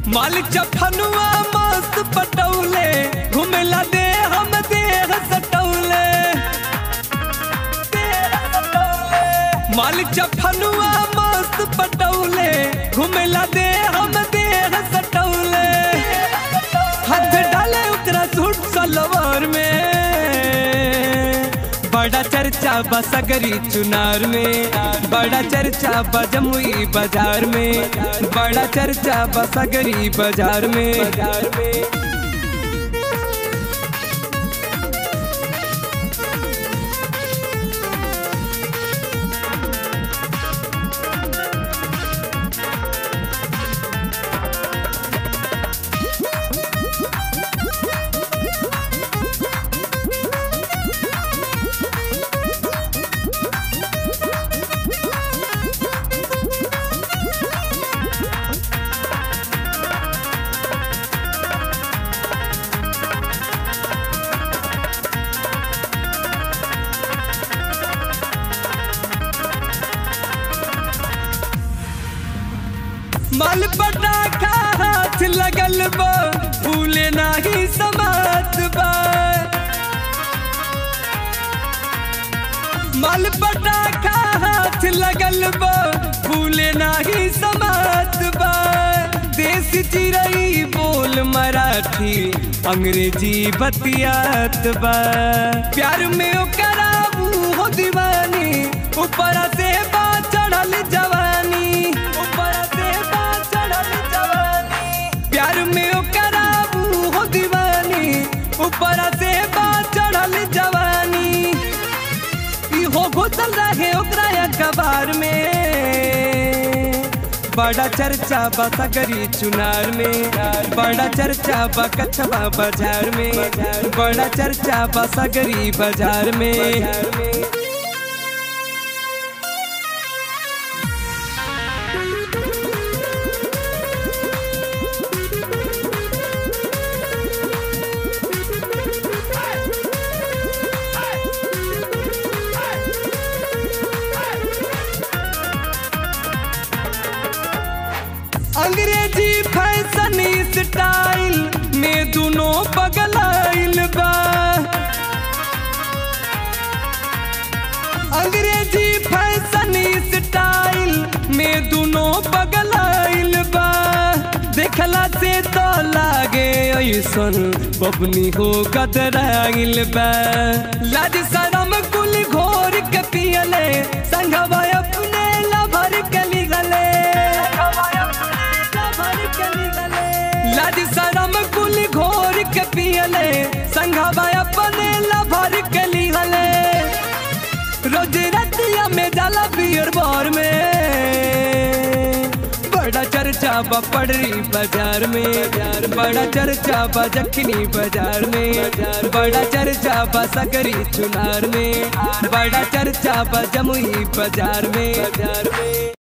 माल चफनुआ मस्त पटौले घुमेला दे हम देह सटौले माल चफनुआ मस्त पटौले घुमेला दे हम देह सटौले हाथ डाले उतरा सूट सलवार में बड़ा चर्चा बसगरी चुनार में बड़ा चर्चा बजमुई बाजार में बड़ा चर्चा बसगरी बाजार में बाजार में माल पटाखा हाथ लगल बा फूले नाही समात बा माल पटाखा हाथ लगल बा फूले नाही समात बा देश चिरई बोल मराठी अंग्रेजी बतियात बा प्यार में ओकरा हो दीवानी ऊपर से बा चढ़ल जवानी ऊपर से बा चढ़ल जवानी प्यार में ओकरा हो दीवानी ऊपर से बा चढ़ल जवानी इहो घुसल रहे ओकरा अखबार में बड़ा चर्चा बा सगरी चुनार में बड़ा चर्चा बा कछवा बाजार में बड़ा चर्चा बा सगरी बाजार में अंग्रेजी फैशन स्टाइल में दोनों बगलाइल बा अंग्रेजी फैशन स्टाइल में दोनों बगलाइल बा देखला से तो लागे ऐसन बबनी हो कतराइल बा लाज शरम कुल घोर के पियले संगवा अपने लभर के लिगले लाज शरम कुल घोर के पियले संघवा अपने लभर के लिहले रोज रतिया में जाला बियर बार में बड़ा चर्चा बा पड़री बाजार में बड़ा चर्चा बा जखनी बाजार में बड़ा चर्चा बा सकरी चुनार में बड़ा चर्चा बा जमुई बाजार में बाजार में